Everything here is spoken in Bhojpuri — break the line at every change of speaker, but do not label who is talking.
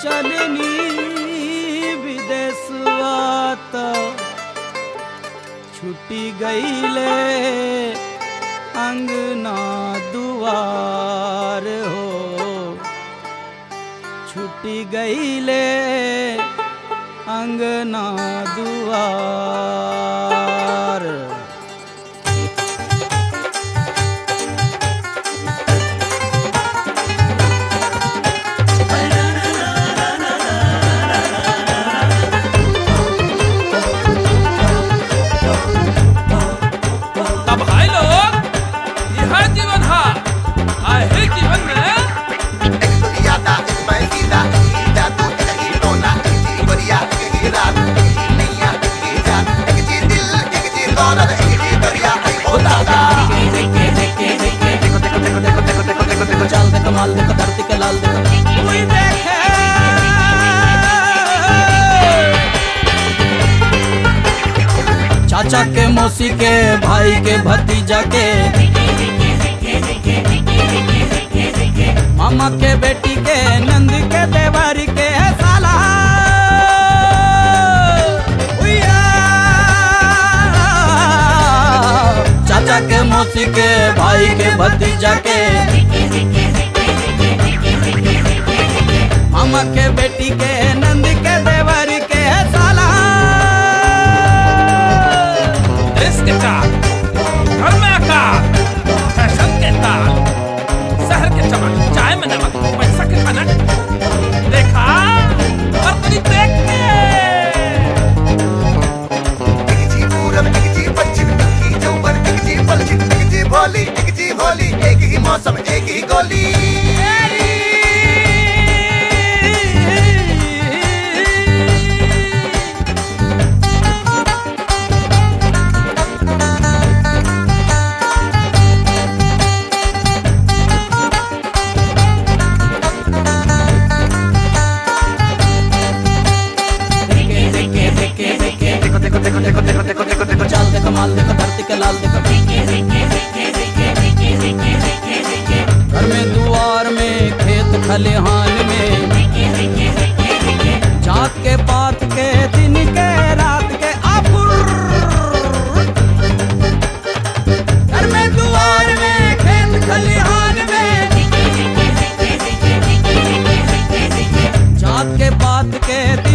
चलनी विदेशवा त छुट्टी गईले अंगना दुआर हो छुट्टी गईले अंगना दुआर
तब भाई लोग यह जीवन है आहे जीवन में
चाल दे कमाल दे धरती के लाल दे कोई देखे चाचा के मौसी के भाई के भतीजा के मामा के बेटी के नंद के देवर के साला उइया। चाचा के मौसी के भाई के भतीजा के मामा के बेटी के नंद के देवर के साला
देश के तार घर में आकार फैशन के तार शहर के चमक चाय में नमक पैसा के खनक देखा और तनी देख के
एक ही मौसम एक ही गोली देखो देखो देखो देखो देखो देखो देखो देखो
चाल दे कमाल दे धरती के लाल दे घर में दुआर में खेत खलिहान में जात के पात के दिन के रात के आपुर घर में दुआर में खेत खलिहान में जात के पात के दिन